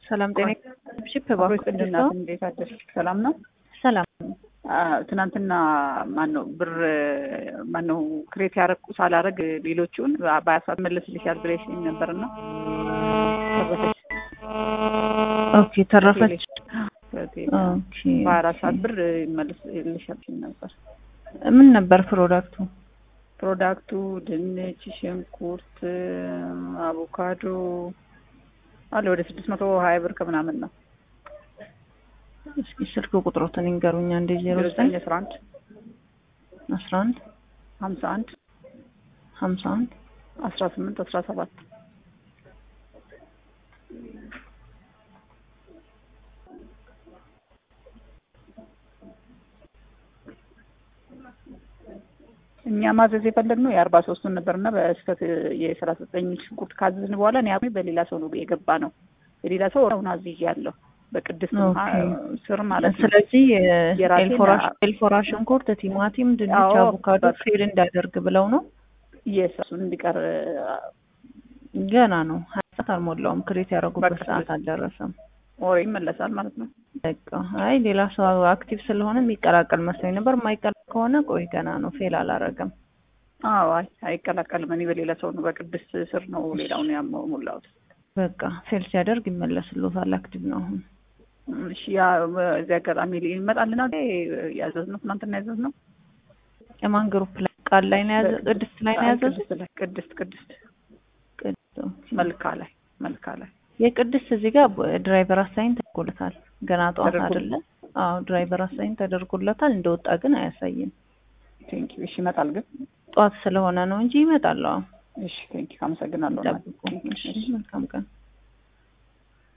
ሰላም ጤና ሺፕ እናት እንዴት አደርሽ? ሰላም ነው። ሰላም ትናንትና ማነው ብር ማነው ክሬት ያረኩ ሳላረግ ሌሎቹን በሀያ ሰዓት መለስልሻል ብለሽኝ ነበርና ተረፈች። ኦኬ ተረፈች። ኦኬ ኦኬ በሀያ አራት ሰዓት ብር ይመለስልሻል ነበር። ምን ነበር ፕሮዳክቱ? ፕሮዳክቱ ድንች፣ ሽንኩርት፣ አቮካዶ አለ ወደ ስድስት መቶ ሀያ ብር ከምናምን ነው። እስኪ ስልክ ቁጥሮትን ይንገሩኛ። እንደ ዜሮ ዘጠኝ አስራ አንድ አስራ አንድ ሀምሳ አንድ ሀምሳ አንድ አስራ ስምንት አስራ ሰባት እኛ ማዘዝ የፈለግነው የአርባ ሶስቱን ነበርና በስህተት የሰላሳ ዘጠኝ ሽንኩርት ካዘዝን በኋላ እኔ በሌላ ሰው ነው የገባ ነው። የሌላ ሰው አሁን አዝዤ ያለው በቅድስት ስር ማለት ነው። ስለዚህ የራሴን ኤልፎራ ሽንኩርት፣ ቲማቲም፣ ድንች፣ አዎ፣ አቮካዶ ፌል እንዳደርግ ብለው ነው። የእሱን እንዲቀር ገና ነው። ሀያ ሰዓት አልሞላውም። ክሬት ያደረጉበት በቃ ሰዓት አልደረሰም። ወሬ ይመለሳል ማለት ነው። በቃ አይ ሌላ ሰው አክቲቭ ስለሆነ የሚቀላቀል መስሎኝ ነበር። የማይቀላቀል ከሆነ ቆይ ገና ነው። ፌል አላረገም። አዎ፣ አይ አይቀላቀልም። እኔ በሌላ ሰው ነው በቅድስት ስር ነው ሌላውን ያሞላሁት። በቃ ፌል ሲያደርግ ይመለስልዎታል። አክቲቭ ነው አሁን። እሺ፣ ያ በዚህ አጋጣሚ ይመጣልናል። ያዘዝነው ትናንትና ያዘዝነው የማን ግሩፕ ላይ ቃል ላይ ነው ያዘ ቅድስት ላይ ነው ያዘዙት? ቅድስት ላይ ቅድስት ቅድስት ቅድስት ኦኬ። መልካ ላይ መልካ ላይ የቅድስት እዚህ ጋር ድራይቨር አሳይን ተደርጎለታል። ገና ጠዋት ተደርጎ- አይደለ? አዎ ድራይቨር አሳይን ተደርጎለታል። እንደወጣ ግን አያሳይም። ቴንኪ እሺ፣ ይመጣል ግን ጠዋት ስለሆነ ነው እንጂ ይመጣል። አዎ እሺ፣ ቴንኪ አመሰግናለሁ። ጠብቁ። እሺ መልካም ቀን።